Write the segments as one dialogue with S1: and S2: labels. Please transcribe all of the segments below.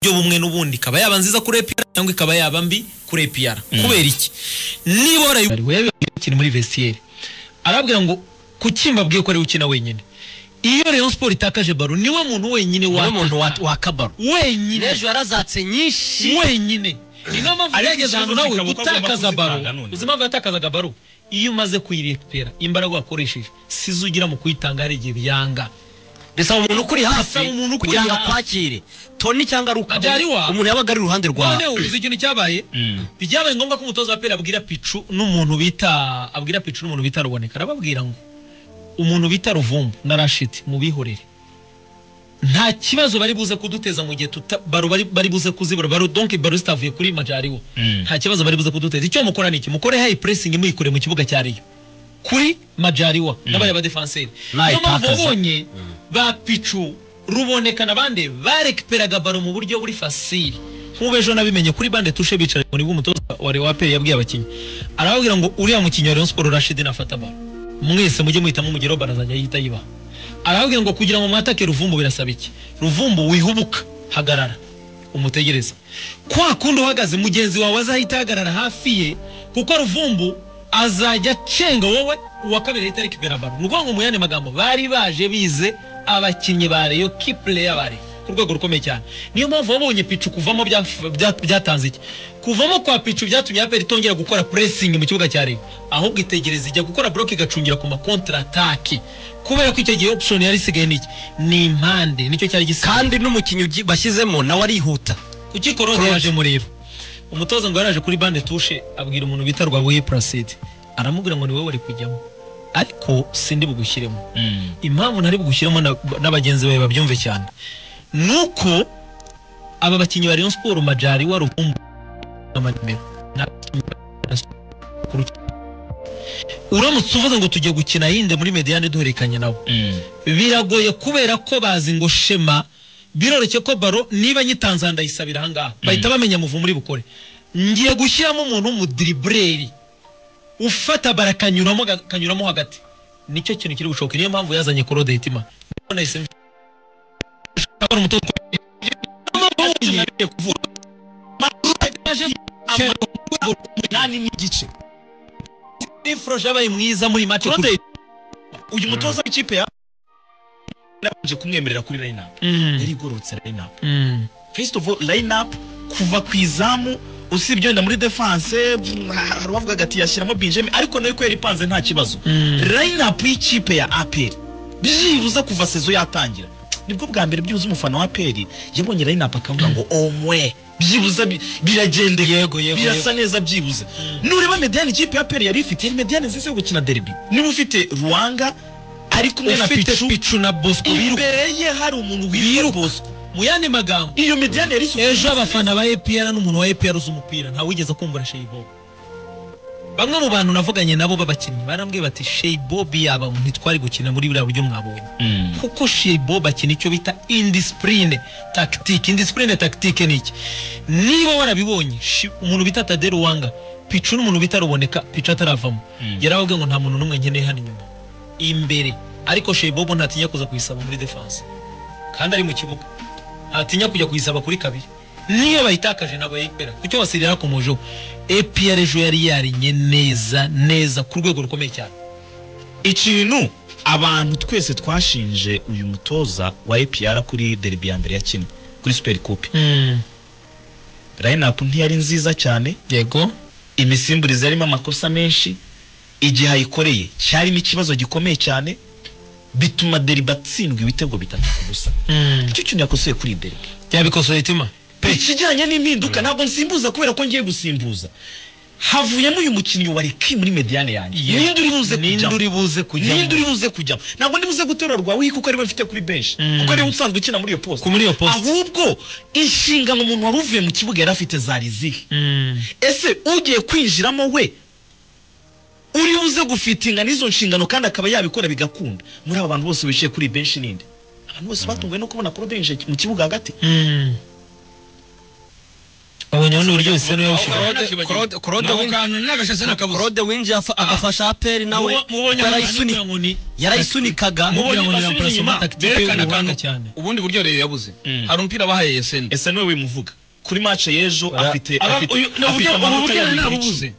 S1: buryo bumwe n'ubundi ikaba yaba nziza kuri APR cyangwa ikaba yaba mbi kuri APR kubera iki niba warayu
S2: bari wewe ukina muri vestiaire arabwira ngo kucyimba bwiye ko ari ukina wenyine iyo Rayon Sport itakaje baro niwe muntu wenyine wa
S3: umuntu wa- wakabaro
S2: wenyine
S3: n'ejo yarazatse nyinshi
S2: wenyine ni niyo mpamvu
S4: Ariko
S2: yageze ahantu
S4: ikibazo
S2: nawe
S4: kikaba uko agomba
S2: gutakaza baro
S4: kuzitanga none.
S2: uzi impamvu yatakazaga baro iyo umaze kuyirepera imbaraga wakoresheje sizo ugira mu kuyitanga hari igihe byanga
S3: bisaba umuntu ukuri hafi
S2: Bisaba umuntu ukuri
S3: kugira ngo
S2: hafi.
S3: akwakire toni cyangwa ari
S2: Ajariwa.
S3: ukaba umuntu yabaga ari iruhande rwawe
S2: noneho uzi ikintu cyabaye byabaye ngombwa ko umutoza wa pera abwira picu n'umuntu bita abwira picu n'umuntu bita ruboneka arababwira ngo umuntu bita ruvumbu na rashidi mubihorere nta kibazo bari buze kuduteza mu gihe tuta baro bari, bari buze kuzibura baro donke baro zitavuye kuri majariwo nta kibazo bari buze kuduteza icyo mukora ni iki mukore hayi pressing muyikure mu kibuga cya Rayon kuri majariwa n'abari ba defenseri niyo mpamvu
S3: Nayitakaza.
S2: wabonye ba picu ruboneka n'abandi barekiperaga baro mu buryo buri fasiri nk'ubu ejo nabimenye kuri bande tushe bicara muri bw'umutoza wa Rayon Sport yabwiye abakinnyi arababwira ngo uriya mukinnyi wa Rayon Sport Rashid nafata baro mwese mujye muhitamo umugero barazajya yita yibaha arababwira ngo kugira ngo mwatake ruvumbu birasaba iki ruvumbu wihubuka hagarara umutegereze kwa kundi uhagaze mugenzi wawe azahita ahagarara hafi ye kuko ruvumbu azajya acenga wowe uwa kabiri ahita rekipera baro ni ukuvuga ngo mu yandi magambo bari baje bize abakinnyi ba reyo kipureya bari ku rwego rukomeye cyane niyo mpamvu wabonye picu kuvamo byaf- bya- byatanze iki kuvamo kwa picu byatumye aperi itongera gukora puresingi mu kibuga cya reyo ahubwo itegereza ijya gukora buroke igacungira ku makontaratake kubera ko icyo gihe option yari isigaye ni iki ni impande nicyo cyari gisigaye
S3: kandi n'umukinnyi ugi- bashyizemo nawe arihuta
S2: ukikorohe yaje mureba umutoza ngo yaraje kuri bande tushe abwira umuntu bita rwabuye placide aramubwira ngo ni wowe wari kujyamo ariko sindi bugushyiremo impamvu ntari bugushyiramo na- n'abagenzi bawe babyumve cyane ni uko aba bakinnyi ba Rayon Sport Majari wa Ruvumbu n'amanimero Nta bakinnyi ba- ku ruki- uramutse uvuze ngo tujye gukina yinde muri mediane duhererekanye nabo biragoye kubera ko bazi ngo shema biroroshye ko baro niba nyitanze ndayisabira ahangaha bahita bamenya muvu muri bukore ngiye gushyiramo umuntu w'umudiribureri ufata bara akanyuramo ga- akanyuramo hagati nicyo kintu kiri bushoboke niyo mpamvu yazanye korode hitima Niyo nahise mbi- Ndabona umutoza ukomeye. Niyo mpamvu wabonye-
S4: umunani n'igice
S2: Ifro yabaye mwiza muri match
S4: Claude uyu mutoza w'ikipe ya nabanje kumwemerera kuri line up yari igororotse line up first of all line up kuva ku izamu usibye wenda muri defense mm, hari uwavugaga ati yashyiramo Benjamin ariko nayo ko yari ipanze nta kibazo line up y'ikipe ya APR byibuze kuva sezo yatangira nibwo bwa mbere byibuze umufana wa APR yabonye line up akavuga ngo omwe byibuze bi- biragendeka
S2: Yego, yego,
S4: birasa neza byibuze nureba mediane ikipe ya APR yari ifite yari mediane nziza yo gukina derby niba ufite ruwanga ari kumwe na
S2: ufite
S4: picu
S2: picu na bosco biruka
S4: imbere ye hari umuntu witwa
S2: Biruka.
S4: bosco
S2: mu yandi magambo
S4: iyo mediane yari isukuye
S2: ejo abafana ba APR n'umuntu wa APR uzi umupira ntawigeze kumbura Shey Bob bamwe mu bantu navuganye nabo b'abakinnyi barambwiye bati Shey Bob yaba ntitwari gukina muri buriya buryo mwabonye kuko Shey Bob akina icyo bita indiscipline tactique indiscipline tactique ni iki niba warabibonye Shi- umuntu bita Tade Ruwanga picu n'umuntu bita Ruboneka picu ataravamo yarababwiye ngo nta muntu n'umwe nkeneye hano inyuma imbere ariko Shey Bob ntatinya kuza kuyisaba muri defense kandi ari mu kibuga ntatinya kujya kuyisaba kuri kabiri niyo bayitakaje nabo yayipera kucyo basiri yarakomojeho APR ejo yari yarinye neza neza ku rwego rukomeye cyane
S4: ikintu abantu twese twashinje uyu mutoza wa APR kuri derby ya mbere ya kimwe kuri super coupe line up ntiyari nziza cyane
S2: yego
S4: imisimburize yarimo amakosa menshi igihe ayikoreye cyarimo ikibazo gikomeye cyane bituma derby atsindwa ibitego bitatu ku busa nicyo kintu yakosoye kuri derby
S2: yabikosoye tima
S4: ikijyanye n'impinduka ntabwo nsimbuza kubera ko ngiye gusimbuza havuyemo uyu mukinnyi wa reki muri mediane yanjye
S2: Yego.
S4: ninde uri buze
S2: Ninde
S4: kujyamo
S2: uri buze kujyamo?
S4: ninde uri buze kujyamo ntabwo ndibuze guterura rwawe kuko ariwe mfite kuri benshi
S2: Mm.
S4: kuko ariwe usanzwe ukina muri iyo post
S2: Ku muri iyo post.
S4: ahubwo inshingano umuntu wari uvuye mu kibuga yari afite zari zihe ese ugiye kwinjiramo we uri buze gufitinga n'izo nshingano kandi akaba yabikora bigakunda muri aba bantu bose bicaye kuri benshi ninde abantu bose batunguwe no kubona Claude yinjiye mu kibuga hagati
S2: Mm. Abo abonye abona uburyo bisa n'uwawushyira
S4: Claude- Claude
S5: Ako
S4: Win-
S5: kantu n'agashatsi n'akabuza
S4: claude winjiye afa- agafasha aperi nawe
S5: Mubo- mubonye
S4: kuko
S5: abantu
S4: yarayisunikaga-
S5: ngo ni
S4: yarayisunikaga
S5: Mubo-
S2: kugira ngo
S5: mubonye
S2: ni
S5: basubije
S2: rapurasoma
S5: inyuma,
S2: takitike
S5: berekane
S2: y'ubuhanga
S5: akantu.
S2: cyane
S5: ubundi buryo rero yabuze
S4: Mm.
S5: hari umupira bahaye yeseni
S6: ese niwe wimuvuga kuri match y'ejo
S4: Bara-
S6: afite
S5: Aba-
S6: afite-
S5: uyu- ni
S6: afite
S5: uburyo-
S6: amanota
S5: ubu buryo
S6: abiri
S5: ntabwo
S6: ku icumi.
S5: ubuze.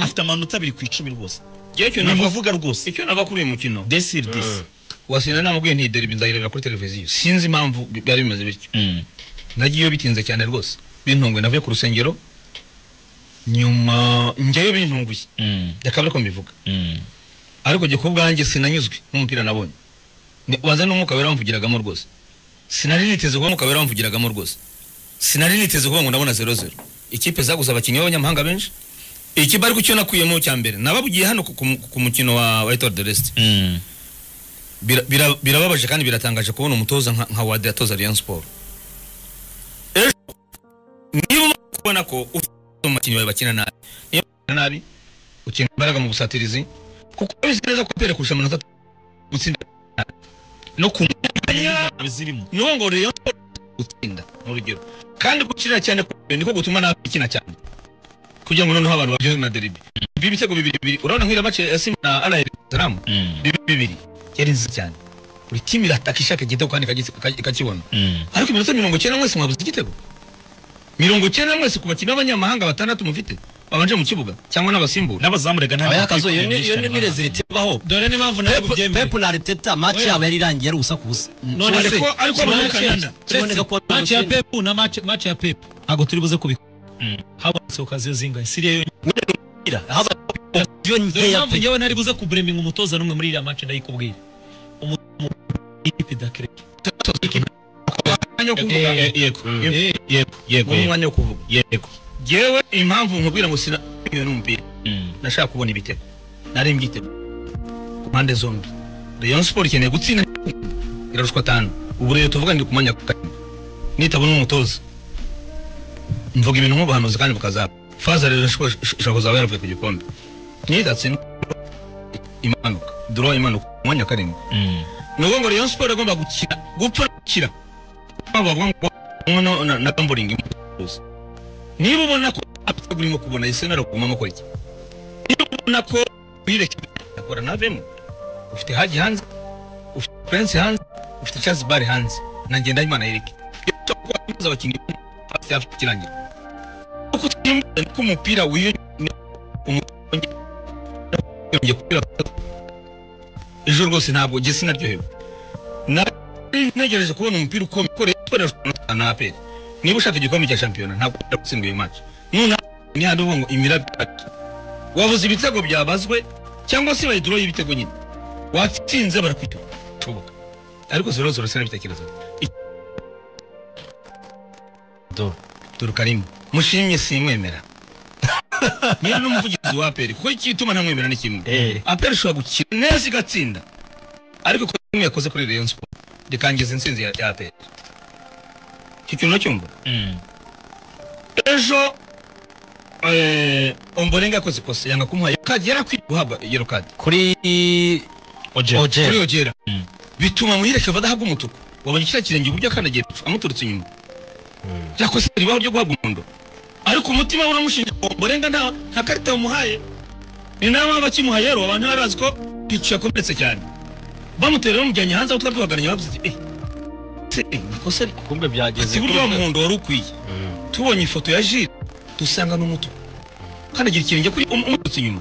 S6: afite amanota abiri ku icumi rwose
S5: Ngewe icyo
S6: ni
S5: navuga-
S6: ukuvuga rwose
S5: icyo navuga kuri uyu mukino
S6: desire disi
S5: wasinda namubwiye nti deribi nzayireba kuri televiziyo sinzi impamvu bi- byari bimeze bityo nagiyeyo bitinze cyane rwose bintunguye navuye ku rusengero nyuma njyayo bintunguye reka mbere ko mbivuga ariko jye ku bwanjye sinanyuzwe n'umupira nabonye Ni- waza n'umwuka wera wamvugiragamo rwose sinari niteze kuba umwuka wera wamvugiragamo rwose sinari niteze kuba ngo ndabona zero zero ikipe zaguze abakinnyi b'abanyamahanga benshi ikipe ariko icyo nakuyemo cya mbere nababwiye hano ku, ku, ku mukino wa, wa Etoile de Reste Bira- bira- birababaje kandi biratangaje kubona umutoza nka, nka wade atoza rayon sport ejo niba umaze kubona ko ufite umukinnyi wawe bakina nabi niba bakina nabi ukenera imbaraga mu busatirizi kuko bizi neza ko apere kurusha amanota atatu, gutsinda nabi. no ku mwanya
S6: bizirimo
S5: niwo ngo rayon sport gutsinda mu rugero kandi gukinira cyane ku Rayon niko gutuma nabi ikina cyane kugira ngo noneho abantu baryohewe na deribi ibi bitego bibiri bibiri urabona nk'iriya mace ya simba na ara salamu bibiri bibiri yari nziza cyane buri timu irataka ishaka igitego kandi ikagitsi- ikagi- ikakibona ariko iminota mirongo icyenda mwese mwabuze igitego mirongo icyenda mwese ku bakinnyi b'abanyamahanga batandatu mufite babanje mu kibuga cyangwa n'abasimbura
S6: n'abazamu rega ntabwo
S4: abakazo iyo ni-
S6: bakwiye
S4: iyo ni
S6: kwiyumvisha
S4: nirezereti baho
S2: dore n'impamvu nawe ubyemeye
S4: pepu na ariteta match yabo yari irangiye ari ubusa ku busa
S2: none
S5: Ariko-
S2: se
S5: ariko
S2: kimwe cyenda.
S5: abanyarwanda-
S4: kimwe
S2: Chelsea,
S4: gakondo
S2: match ya
S4: cyenda.
S2: pepu na match match ya pepu ntabwo turi buze kubikora habonetse okaziyo zingahe siriya yo dore
S4: iyo nkeya
S2: impamvu
S4: pe
S2: njyewe nari buze kubureminga umutoza n'umwe muri iriya match ndayikubwira umutoza ikipe dakire
S5: umwanya wo kuvuga
S6: Eh, yego yego yego
S5: Guha
S6: yego
S5: umwanya wo kuvuga
S6: yego
S5: yewe impamvu nkubwira ngo sina iyo n'umupira nashaka kubona ibitego narembye igitego ku mpande zombi rayon sport ikeneye gutsinda irarushwa atanu ubu rero tuvuga ndi ku mwanya wa kane nitabona umutoza mvuga ibintu nk'ubuhanuzi kandi bukazaba faza rero ishobora ishobora kuzaba yaravuye ku gikombe nidatsinda imanuka duro imanuka ku mwanya wa karindwi ni ukuvuga ngo rayon sport agomba gukina gupfa gukira mpamvu bavuga ngo umwe no- na- na gamburingi umutoza niba ubona ko apfa urimo kubona isenero kuguma mukora iki ubona ko wireke akora navemo ufite haji hanze ufite prince hanze ufite charles bar hanze na ngendahimana yereke kuza abakinnyi hafi hafi kirangira kuko twimuze ko umupira wiyongera umupira kubera ejo rwose ntabwo jye sinaryohewe Na- ntegereje kubona umupira ukomeye ukoreye ukoreshwa na aperi niba ushaka igikombe cya shampiyona ntabwo ushobora gutsindwa iyi match nonaha ni handi uvuga ngo imirabyo itatu wabuze ibitego byabazwe cyangwa se bayiduro y'ibitego nyine watsinze barakwita tubuka ariko zero zero sena bitekerezo
S4: Dore.
S5: dore karimo mushimye simwemera niba n'umuvugizi wa aperi kuko igituma ntamwemera ni kimwe
S4: Eh.
S5: aperi ishobora gukina neza igatsinda ariko ko imwe yakoze kuri rayon sport rikangiza intsinzi ya ya aperi icyo kintu uracyumva ejo eh, ombolenga yakoze ikosa yanga kumuha yero kadi yari akwiye guhabwa yero kadi
S4: kuri
S6: oje
S4: oje
S5: kuri yogera bituma muhireke vadahabwa umutuku wabonye kiriya kirenge uburyo akandagiye amuturutse inyuma yakoze ribaho ryo guhabwa umuhondo ariko umutima we uramushinja ngo ombolenga nta nta karita bamuhaye ni nawe waba akimuha yero abantu bari bazi ko picu yakomeretse cyane bamutera bamujyanye hanze aho twari duhagaranye bavuze ati eh se eh ikosa ni-
S4: kumbe byageze
S5: ati burya wa muhondo wari ukwiye tubonye ifoto ya jire dusanga n'umutuku kandagira ikirenge kuri um- umututsi inyuma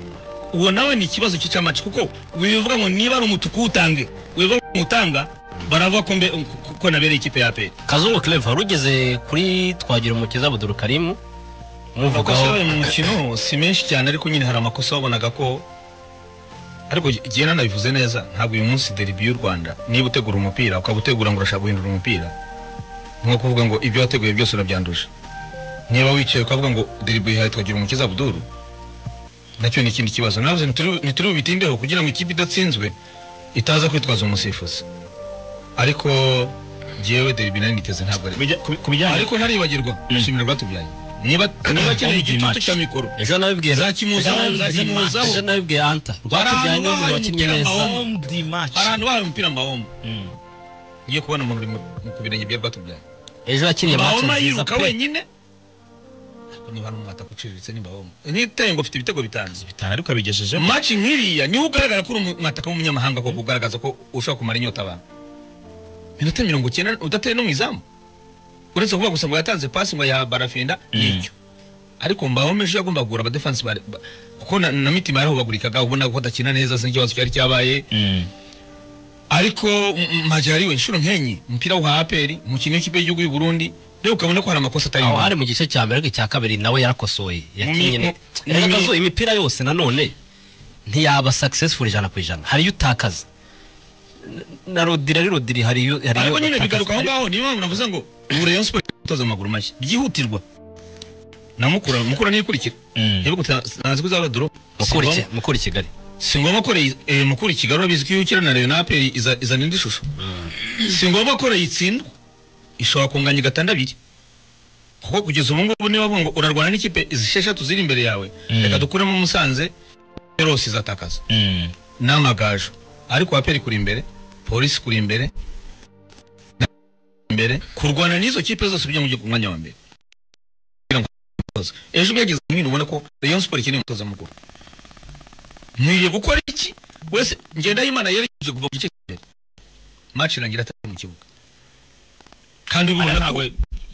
S5: uwo nawe ni ikibazo cy'icamaci kuko bivuga ngo niba ari umutuku utange wivuga ngo utanga baravuga ko mbe ko- ko nabereye ikipe ya aperi
S4: kazungu clever rugeze kuri twagira umukiza abuduru karimu
S5: amakosa
S4: muvugaho
S5: yabaye mu mukino si menshi cyane ariko nyine hari amakosa wabonaga ko ariko jye nanabivuze neza ntabwo uyu munsi deribi y'u rwanda niba utegura umupira ukaba utegura ngo urashaka guhindura umupira nko kuvuga ngo ibyo wateguye byose urabyanduje niba wicaye ukavuga ngo deribi yihaye twagira umukiza abuduru nacyo ni ikindi kibazo navuze ntituri- ntituri bubitindeho kugira ngo ikipe idatsinzwe itaza kwitwaza umusifuzi ariko jyewe deribi nari niteze ntabwo ari
S6: ku bijyanye
S5: ariko ntaribagirwa ndashimira abatubyaye niba niba akeneye igitutu cya mikoro
S4: ejo nabibwiye
S5: zakimuzaho zakimuzaho
S4: ejo nabibwiye anta rwatubyaye
S5: Baranga
S4: n'umuntu
S5: babaye
S4: wakinnye
S5: umupira
S4: neza
S5: mahombo.
S6: di match
S5: hari ahantu bahaye umupira mahoma ngiye kubona umuntu uri mu- mu- ku birenge bya rwatubyaye
S4: ejo yakiniye match
S5: mahoma
S4: nziza
S5: yiruka
S4: pe
S5: wenyine niba ari umwata uciriritse niba wowe niteye ngo ufite ibitego bitanu
S6: bitanu ariko yabigejejemo
S5: maci nk'iriya niho ugaragara ko uri umwataka w'umunyamahanga ko kugaragaza ko ushobora kumara inyota abantu minota mirongo icyenda udateye no mu izamu uretse kuvuga gusa ngo yatanze pasi ngo ya barafinda n'icyo ariko mbaho meje yagomba kugura abadefansi ba- ba- kuko na, na mitima yarahubagurikaga ubona ko adakina neza sinzi ikibazo cyari cyabaye ariko majyari we inshuro nk'enye umupira wa aperi umukinnyi w'ikipe y'igihugu y'u Burundi rero ukabona ko hari amakosa atari
S4: aho
S5: mu-
S4: hari mu gice cya mbere ariko icya kabiri nawe yarakosoye yakinye
S5: mu-
S4: ne-
S5: mu-
S4: yarakazuye imipira yose nanone ntiyaba successful ijana ku ijana hari iyo utakaza N- na rodiri ari rodiri hari iyo hari iyo
S5: ariko nyine
S4: utakaza.
S5: bigaruka aho ngaho niyo mpamvu navuze ngo ubu rayon siporo itoza amaguru mashya byihutirwa na mukura mukura niyo ikurikira niba utanze kuzaba doro
S4: Mukura iki- mukura i kigali
S5: si ngombwa ko Rayon- eh, mukura i kigali urabizi ko iyo ukina na rayon aperi iza- izana indi shusho si ngombwa ko rayon itsindwa ishobora kunganya igatanda abiri kuko kugeza ubu ngubu niba bungo urarwana n'ikipe zisheshatu ziri imbere yawe reka dukuremo umusanze rwose izatakaza n'amagaju ariko waperi kuri imbere polisi kuri imbere na- imbere kurwana n'izo kipe zose ujya mu gihe- ku mwanya wa mbere kugira ngo umutoza. ejo byageze mwino ubona ko rayon sport ikeneye umutoza mukuru nkwiye gukora iki wese ngendahimana yerekeje kuva ku gice cy'imbere match irangira atari mu kibuga kandi ubona ko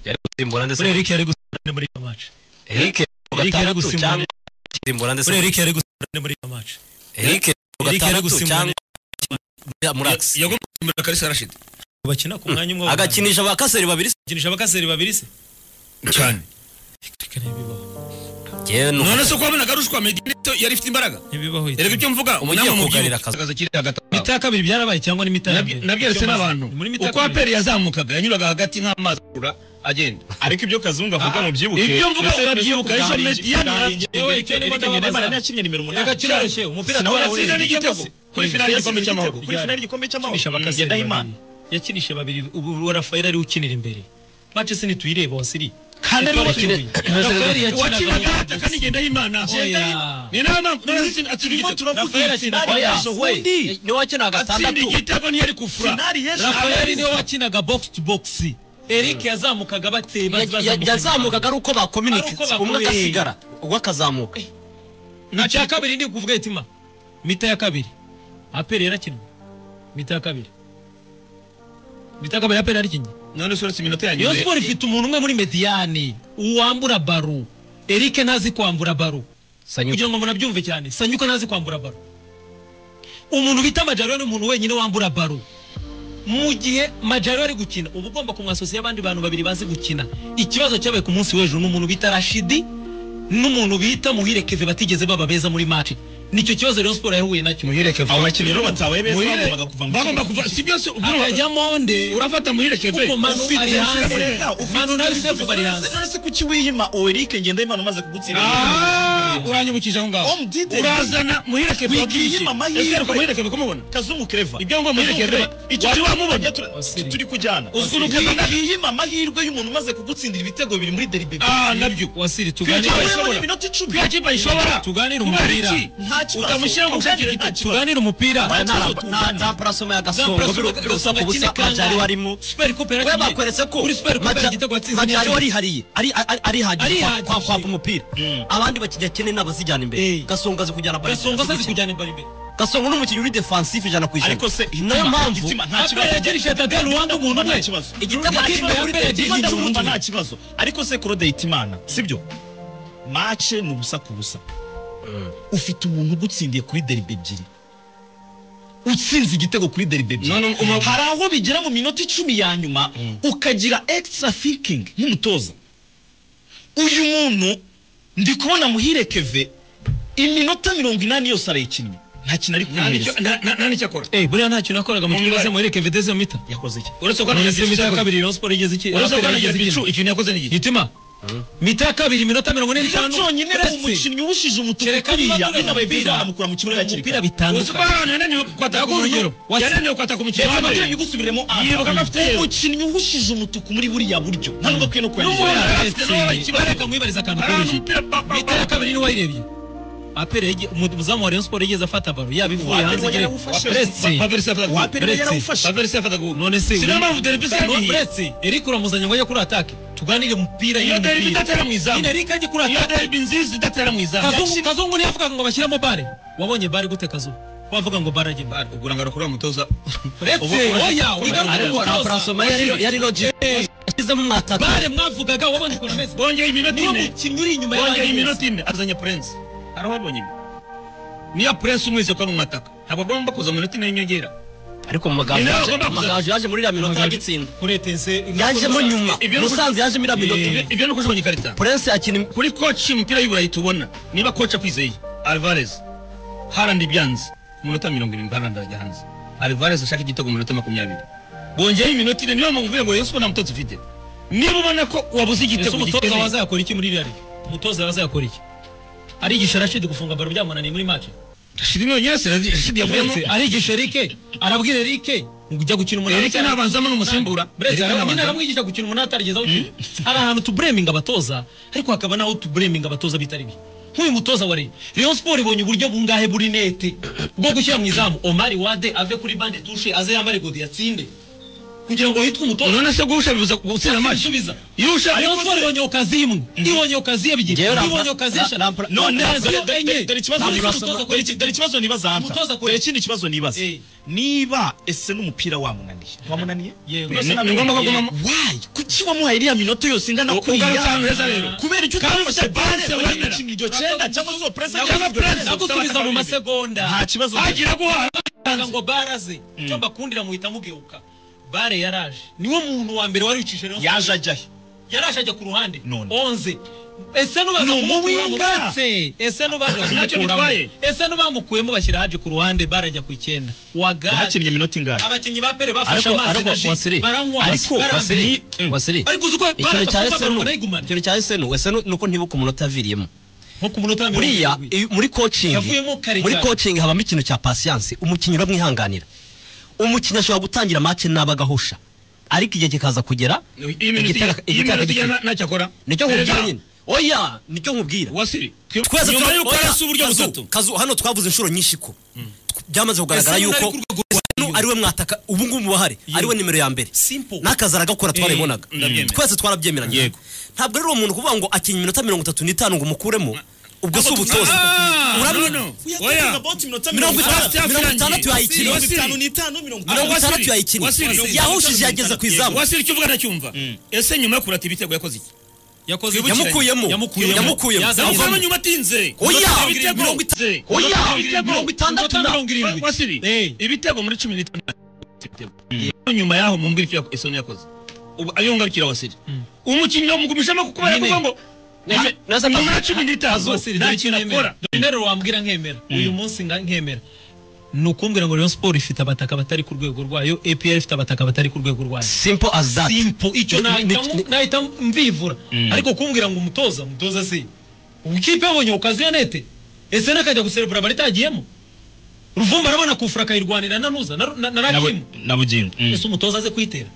S4: yari gusimbura ndetse
S5: muri Eric yari gusimbura muri iyo match
S4: Eric ku
S5: Eric yari
S4: gatandatu
S5: gusimbura.
S4: cyangwa gusimbura ndetse
S5: muri Eric yari gusimbura muri iyo match
S4: Eric ku
S5: Eric yari
S4: gatandatu
S5: gusimbura.
S4: cyangwa Murax
S5: yagomba gusimbura Kalisa Rashid
S2: bakina ku mwanya umwe
S4: agakinisha abakaseri babiri
S2: agakinisha abakaseri babiri se
S5: cyane
S2: Reka ntibibaho
S4: yewe ni
S5: none se ko wabonaga arushwa Meddy Neto yari ifite imbaraga
S2: ntibibaho
S5: erega ibyo mvuga
S4: Umugiye
S5: umunama
S4: kugarira
S5: mubyina
S4: akazi.
S5: akazi kiri hagati aho.
S6: imita ya kabiri byarabaye cyangwa n'imita ya
S5: Nabye-
S6: mbere
S5: nabyeretse n'abantu
S2: Ni muri mita
S5: uko
S2: kabiri.
S5: aperi yazamukaga yanyuraga hagati nk'amazi akura agenda
S6: ariko ibyo kazungu avuga
S5: Ah,
S6: mu byibuke
S5: ibyo mvuga
S6: ndetse
S5: urabyibuka,
S6: ndetse
S5: ejo
S6: bwari-
S5: Meddy yari-
S6: bwari ingenzi.
S5: yewe,
S6: Eric
S5: Kenya
S6: Eric
S5: bababaza.
S6: Nemanja yakinnye nimero umunani.
S5: Reka kiroroshye,
S6: umupira
S5: sinawatsinda n'igitego kuri finali y'igikombe cy'amahoro
S6: kuri finali y'igikombe cy'amahoro
S5: Kinisha abakaseri
S6: ngendahimana
S5: yakinishije babiri ubu rafael ari ukinira imbere mace se ntituyirebe hose iri
S6: kandi ari
S5: Rafael
S6: wakina
S5: wakinaga ataka n'igendahimana
S6: Oya.
S5: ni nawe mpamvu none se atsinda
S6: Turimo
S5: igitego
S6: turavuga
S5: Rafael
S6: ati,
S5: atsinda
S6: oya,
S5: igitego.
S6: undi.
S4: niwe wakinaga
S5: atsinda
S4: gatandatu
S5: igitego ntiyari kufura
S6: Finali y'ejo
S5: Rafael niwe
S2: wakinaga box to box Eric yazamukaga bateye
S4: Ya- ya- yazamukaga ari uko
S2: Ari uko
S4: bakominika umwe
S2: bakomeye.
S4: agasigara uwo akazamuka
S2: icya kabiri ndi kuvuga itima mita ya kabiri aperi yarakinwe mita ya kabiri mita ya kabiri aperi yarakinye
S5: none se uretse iminota ya
S2: iyo
S5: nyuma
S2: siporo ifite umuntu umwe muri mediyane uwambura baro Eric ntazi kwambura baro kugira ngo munabyumve cyane sanyuka ntazi kwambura baro umuntu bita majaro ni umuntu wenyine wambura baro mu gihe majaro ari gukina uba ugomba kumwasosiya abandi bantu babiri bazi gukina ikibazo cyabaye ku munsi w'ejo ni umuntu bita rashidi n'umuntu bita muhire keve batigeze baba beza muri match nicyo kibazo rero siporo yahuye nacyo
S5: muhire keve
S6: abo bakinnyi rero batabaye beza
S5: Muhire-
S6: bagombaga kuva mu
S5: bagomba kuva si byose urumva-
S2: akajya monde
S5: urafata muhire keve
S2: kuko manu
S5: ufite
S2: ari hanze
S5: Rafael.
S2: manu nawe sefu bari hanze
S6: none se kuki wihima Eric ngendahimana umaze kugutsinda
S5: Ah, uranyibukije aho ngaho
S6: Om Diddy.
S5: urazana muhire keve
S6: Wigiyima amahirwe.
S5: ese ariko muhire keve ko mubona
S6: kazungu kreva
S5: Ibyo ngo muhire
S6: Kazungu
S5: Claver,
S6: Claver.
S5: icyo
S6: Wari
S5: wari wamubona?
S6: wamubonye tu-
S2: Wasiri.
S6: turi kujyana
S5: Uzunguka
S6: wigiyima amahirwe y'umuntu umaze kugutsindira ibitego bibiri muri deribe
S5: ah nabyo
S2: wasiri
S5: Kwica
S2: tuganire
S5: abashoboye.
S6: Wabonye minota icumi
S5: Kwica kipe ishobora
S2: Tuganire
S5: kubera
S2: umupira.
S5: iki?
S6: nta kibazo
S5: utamushyira mu
S6: Kandi
S5: gushakira
S6: nta
S5: igitego.
S6: kibazo.
S2: tuganire umupira
S6: Nta kibazo
S4: nta
S6: tungana.
S4: nta purasoma ya
S2: Nta
S4: gasongo
S2: purasoma ya
S4: birusa ku busa
S2: Gasogo.
S4: majari warimo
S2: Super Coupe
S4: we
S2: yaragiye.
S4: bakweretse ko
S2: Kuri Super Coupe
S4: Maja-
S2: igitego watsinze
S4: majari
S2: ntiyari-
S4: warihariye ari ari- arihagije kwa-
S2: Arihagije.
S4: kwa- kwaka umupira abandi bakinnyi akene n'abazijyana
S2: Eh.
S4: imbere gasongo azi kujyana bari
S2: gasongo asazi kujyana imbere imbere
S4: gasongo n'umukinnyi uri defensive ijana ku ijana
S6: ariko se
S4: niyo mpamvu
S6: itima nta
S2: aperi
S6: kibazo
S2: yagira ijadade ruwanda umuntu umwe
S6: Nta kibazo.
S4: igitego
S2: Nta
S4: kimwe
S2: kibazo.
S4: kuri
S2: Aperi yagiye
S4: defensive
S6: Itima
S2: igitego
S4: umuntu
S6: ndamwumva
S2: kimwe.
S6: nta kibazo ariko se kurode itimana sibyo mace ni ubusa ku busa ufite umuntu ugutsindiye kuri deribe ebyiri utsinze igitego kuri deribe ebyiri
S5: None umu-
S6: hari aho bigera mu minota icumi ya nyuma ukagira extra thinking nk'umutoza uyu muntu ndi kubona muhire keve iminota mirongo inani yose arayikinnye nta kintu ari
S5: Nta nicyo-
S6: kuyihereza
S5: nta- nta- nta nicyo akora
S2: Eh, buriya nta kintu yakoraga mu kibuga
S5: Umubare.
S2: se muhereke vedeze mita
S6: yakoze iki
S5: uretse ko
S2: none se mita ya
S5: anagira
S2: kabiri rayon sport igeze iki
S5: uretse ko
S2: Aperi
S5: anagira
S2: yageze iki?
S5: bicu ikintu yakoze n'igihe
S2: itima mita ya kabiri iminota mirongo ine
S6: Niyo
S2: n'itanu
S6: cyonyine rero umukinnyi uwushije umutuku
S2: Kereka niba
S6: kuriya
S2: none
S6: binabaye byiza
S2: umupira-
S6: bakamukura mu kibuga hakiri
S2: umupira
S6: kare
S5: uzi ko
S2: bitandukanye
S5: hano yananiwe kwataka
S2: Yaguha urugero.
S5: umukino yananiwe kwataka umukino
S6: Reka
S5: wa mbere
S6: amakenye ugusubiremo
S5: Yibuka ko afite yero.
S6: umukinnyi uwushije umutuku muri buriya buryo nta nubwo akwiye no
S5: N'ubundi
S6: kuyangiza
S5: afite n'uwo ikibazo.
S2: reka mwibarize akantu
S5: Hari
S2: koroshye
S5: umupira pa- pa-
S2: mita ya
S5: pa-
S2: kabiri niwe wayirebye aperi yagi- umu- umuzamu wa rayon sport yigeze afata baro yaba ivuye
S6: Waperi
S2: hanze
S6: wari
S2: igere
S6: yarawufashe.
S2: uretse
S5: Pavel Sefata-
S6: Waperi
S5: Pavel
S6: yarawufashe.
S5: Sefata- Pavel Sefata-
S2: none se
S5: Sinema mu derby zari
S2: No,
S5: ihiye.
S2: uretse eric uramuzanye ngo ajye kuri atake tuganire mupira
S7: iyo
S2: yine
S7: derby
S2: mupira.
S7: idatera mu izamu
S2: nyine Eric ajye kuri
S7: iyo
S2: attack.
S7: derby nziza idatera mu izamu
S2: kazungu kazungu niyo avuga ngo bashyiremo bare wabonye bare gute kazungu wavuga ngo bare ajye bare
S5: ubwo ngo arakora umutoza
S2: uretse oya wigaruka
S4: ariko
S2: umutoza.
S4: arafarasoma yari yari logic yashyizemo umwataka
S2: bare mwavugaga wabonye ukuntu ameze
S5: bongeye iminota
S2: niyo
S5: ine
S2: mukinnyi uri inyuma
S5: bongeye
S2: y'abandi
S5: iminota ine azanye prince hariho abonye ibi niyo prince umwese kwa mu mataka ntabwo agomba kuza mu minota ine y'inyongera
S4: ariko mu magambo
S5: Ni nawe
S4: yaje-
S5: ugomba kuza.
S4: amagambo yaje muri iriya minota
S2: Amagambo-
S4: agitsinda
S2: kuretense
S4: yajemo nyuma
S5: ibyo ni-
S4: musanze yajemo iriya minota
S5: Ibyo- ibyo ni ukujibanya ikarita
S4: prince akina im-
S5: kuri koci umupira y'iburayi tubona niba koci akwizeye alvarez harandi byanze ku minota mirongo irindwi harandi arajya hanze alvarez ashaka igitego mu minota makumyabiri bongeyeho iminota ine niba muvuye ngo yesu ko nta mutoza ufite niba ubona ko wabuze
S2: ese
S5: igitego
S2: umutoza
S5: gikenewe-
S2: wazayakora iki muri iriya liga umutoza wazayakora iki arigisha rashid gufunga baro byamunaniye muri match
S5: Rashid niwe nyirase, Rashid yavuyemo
S2: Uretse, arigisha erike arabwira erike ngo ujya gukina umunani
S5: erike ntabanzamo n'umusimbura
S2: Buretse
S5: Erike
S2: hari nyine
S5: ntabanzamo.
S2: aramwigisha gukina umunani atarigezaho ikintu. hari ahantu tubureminga abatoza ariko hakaba n'aho tubureminga abatoza bitari bi nk'uyu mutoza wa Rayon Rayon Sport ibonye uburyo bungahe buri nete bwo gushyira mu izamu Omar Wade ave kuri bande touche aze yambare godi yatsinde kugira ngo yitwe umutoza
S5: none se guhusha bibuza gutsinda amatwi
S2: asubiza
S5: iyo ushaka
S2: Rayon
S5: ko-
S2: Sport ibonye okazi imwe ibonye okazi ebyiri
S4: Ngewe Rampla-
S2: ibonye okazi
S4: Ra-
S2: eshatu
S4: Rampla-
S2: none
S5: none
S2: okaziyo
S5: dore-
S2: enye
S5: dore- dore ikibazo
S2: Ntabwo
S5: nibaza-
S2: umutoza akora
S5: dore
S2: iki?
S5: iki- dore ikibazo nibaza hanta
S2: Umutoza akora
S5: dore
S2: iki?
S5: ikindi kibazo nibaza
S2: Eh.
S5: niba ese n'umupira wamunaniye wamunaniye
S2: Yego.
S5: Ni- ni ngombwa ko agumamo
S4: Why? kuki wamuhaye iriya minota yose ingana
S5: U-
S4: kuriya
S5: ugarukana neza rero.
S4: kubera icyo
S5: Kandi
S4: utafashe
S5: ufite
S4: base
S5: base
S4: wari
S5: wemera.
S4: mukinnyi iryo cyenda cyangwa zo purese cyangwa
S5: Prince,
S2: nagusubiza mu masegonda
S5: nta kibazo
S2: hagira guhanga ngo baraze icyo mbakundira muhita mugeruka bare yaraje niwe muntu wa mbere wari wicishe Rayon Sport.
S5: yaje ajyayo
S2: yaraje ajya ku ruhande
S5: None.
S2: onze ese nubaza
S5: Ni
S2: kumukuramo
S5: umuwinga.
S2: batse. ese nubaza
S5: Ntacyo
S2: kumukuramo
S5: bitwaye.
S2: ese nubamukuyemo bashyira haje ku ruhande bare ajya ku icyenda wagari
S5: yahakinnye iminota ingahe
S2: abakinnyi ba pere bafashe
S4: ariko
S2: amazi
S4: ariko
S2: na ji
S4: wasiri
S2: baranywa
S4: ariko
S2: barambe.
S4: wasiri wasiri
S2: ariko uzi ko
S4: ikintu cya esenu
S2: barayigumana
S4: ikintu cya esenu esenu nuko ntibuka umunota aviriyemo
S2: nko ku munota wa mirongo
S4: buriya
S2: irindwi.
S4: iyo- muri coaching
S2: Yavuyemo kare
S4: muri
S2: cyane.
S4: coaching habamo ikintu cya patience umukinnyi uramwihanganira umukinnyi ashobora gutangira match nabi agahusha ariko igihe kikaza kugera
S5: iyi minota
S4: igitaka-
S5: iyi
S4: igitaka
S5: minota
S4: gikira.
S5: igana ntacyo akora
S4: nicyo nkubwira
S5: Erega,
S4: nyine oya nicyo nkubwira
S5: wasiri
S4: twese
S5: nyuma
S4: turazi
S5: yuko
S4: oya,
S5: yarasi uburyo
S4: Kazu,
S5: butatu
S4: Kazu, hano twavuze inshuro nyinshi ko Tw- byamaze kugaragara
S2: Ese
S4: yuko
S2: nari ku rwego rwa-
S4: Sanu ariwe mwataka ubu ngubu mubahare ariwe nimero ya mbere
S2: Simple.
S4: n'akazi aragakora twarabibonaga
S5: ndabyemera.
S4: twese twarabyemeranye
S5: Yego.
S4: ntabwo rero uwo muntu kuvuga ngo akinya iminota mirongo itatu n'itanu ngo umukuremo ubwo si ubutoza
S5: Ah,
S4: Urabona-
S5: no, no.
S6: We are
S5: Oya.
S6: talking about iminota
S4: Mirongo
S6: mirongo
S4: itandatu,
S6: itandatu.
S4: mirongo itandatu yayikina.
S6: Mirongo itanu n'itanu, mirongo itanu.
S4: mirongo itandatu
S5: Wasiri,
S4: yayikinnye
S5: Wasiri,
S4: yahushije yageze ku izamu
S5: wasiri icyo uvuga ndacyumva ese nyuma yo kurata ibitego yakoze iki
S2: yakoze iki?
S4: yamukuyemo
S2: yamukuyemo
S4: yamukuyemo
S2: Yazanye
S4: Avamo
S5: avamo
S2: izamu.
S5: nyuma atinze
S4: oya
S5: Ibitego.
S4: mirongo itanu
S5: Ibitego.
S4: oya
S5: Ibitego.
S4: mirongo itandatu na
S2: mirongo irindwi
S5: wasiri
S2: Eh.
S5: ibitego muri cumi n'itandatu ibitego. nyuma yaho mu mbwira icyo esoni yakoze ubu ariyo ngarukira wasiri umukinnyi wamugumishamo kuko baravuga ngo
S4: Neza- neza-
S5: nyuma ya cumi n'itanu
S2: Basiri,
S5: nta
S2: dore icyo
S5: kintu akora
S2: nemera Dore interuro wambwira nkemera uyu munsi nga- nkemera ni ukumbwira ngo Rayon Sport ifite abataka batari ku rwego rwayo APR ifite abataka batari ku rwego rwayo
S4: simple as that
S2: simple icyo
S4: Ni- ni-
S2: nahita mu-
S4: ni-
S2: nahita mbivura ariko kumbwira ngo umutoza umutoza si ikipe yabonye okaziyo nete ese nakajya guserebura bari itagiyemo ruvumba arabona kufura akayirwanira na nuza na- na na rakimu
S5: na bugingo
S2: ese umutoza aze kwitera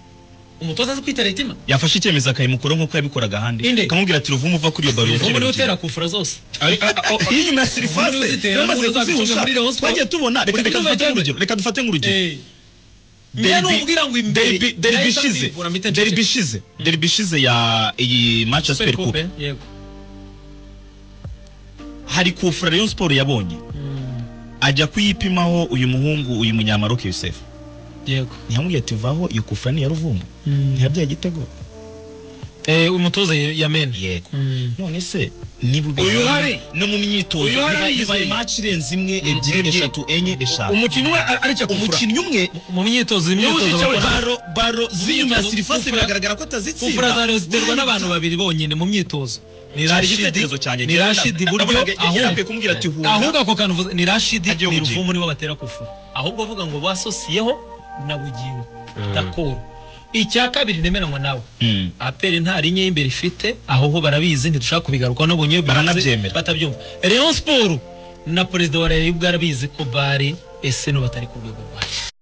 S2: umutoza aze kwitera itima
S5: yafashe icyemezo akayimukura nk'uko yabikoraga
S2: Inde.
S5: ahandi akamubwira ati ruvumu uva kuri iyo baro
S2: ubu niwe utera kufura zose
S5: iyo nyuma ya sirifase
S2: Ubundi uzitera,
S5: yamaze
S2: ubundi uzabicunga
S5: kuzihusha
S2: muri Rayon Sports.
S5: twagiye tubona reka
S2: Buri kipe
S5: reka dufate
S2: cyane.
S5: nk'urugero reka dufate nk'urugero
S2: niba numbwira ngo imbere
S5: Derby- derby
S2: nahita
S5: ishize
S2: mbivura mpita
S5: derby
S2: nceceka.
S5: ishize derby ishize ya iyi
S2: Super
S5: Manchester
S2: Coupe,
S5: Coupe
S2: yego
S5: hari kufura Rayon Sport yabonye ajya kuyipimaho uyu muhungu uyu munyamaroke Yusef
S2: yego
S5: ntiyamubwiye ati vaho iyo kufura ni iya ruvumbu ntiyabyaye igitego
S2: eh umutoza yamena
S5: yego
S2: Mm.
S5: none se niba ubizi-
S6: Uyu hari.
S5: no mu myitozo
S6: Uyu hari
S5: biba- bibaye
S6: yizeye.
S5: match irenze imwe ebyiri eshatu enye eshanu
S6: Umukinnyi we aricyo kufura.
S5: umukinnyi umwe
S2: mu myitozo imyitozo
S6: wicaye
S2: bakora
S5: baro baro z'inyuma ya
S2: Umwitozo-
S5: sirifasi
S2: kufura-
S5: biragaragara ko
S2: kufura za
S5: atazitsinda
S2: Rayon ziterwa n'abantu babiri bonyine mu myitozo ni
S5: Cyari
S2: Rashid
S5: igitekerezo cyanjye
S2: ni Rashid iburyo
S5: ahubwo
S2: ahubwo
S5: kumubwira ati hura
S2: ahubwo ako kantu uvuze ni Rashid
S5: Agiye
S2: ni
S5: kubyina.
S2: Ruvumu nibo batera kufura ahubwo avuga ngo basosiyeho na Bugingo Dakoro icya kabiri nemeranywa nawe
S5: Mm.
S2: aperi nta ligne y'imbere ifite aho ho barabizi ntidushaka kubigarukaho nabonye bivuze,
S5: Baranabyemera.
S2: batabyumva Rayon Sport na perezida wa Rayon bwarabizi ko bari ese no batari ku rwego rwayo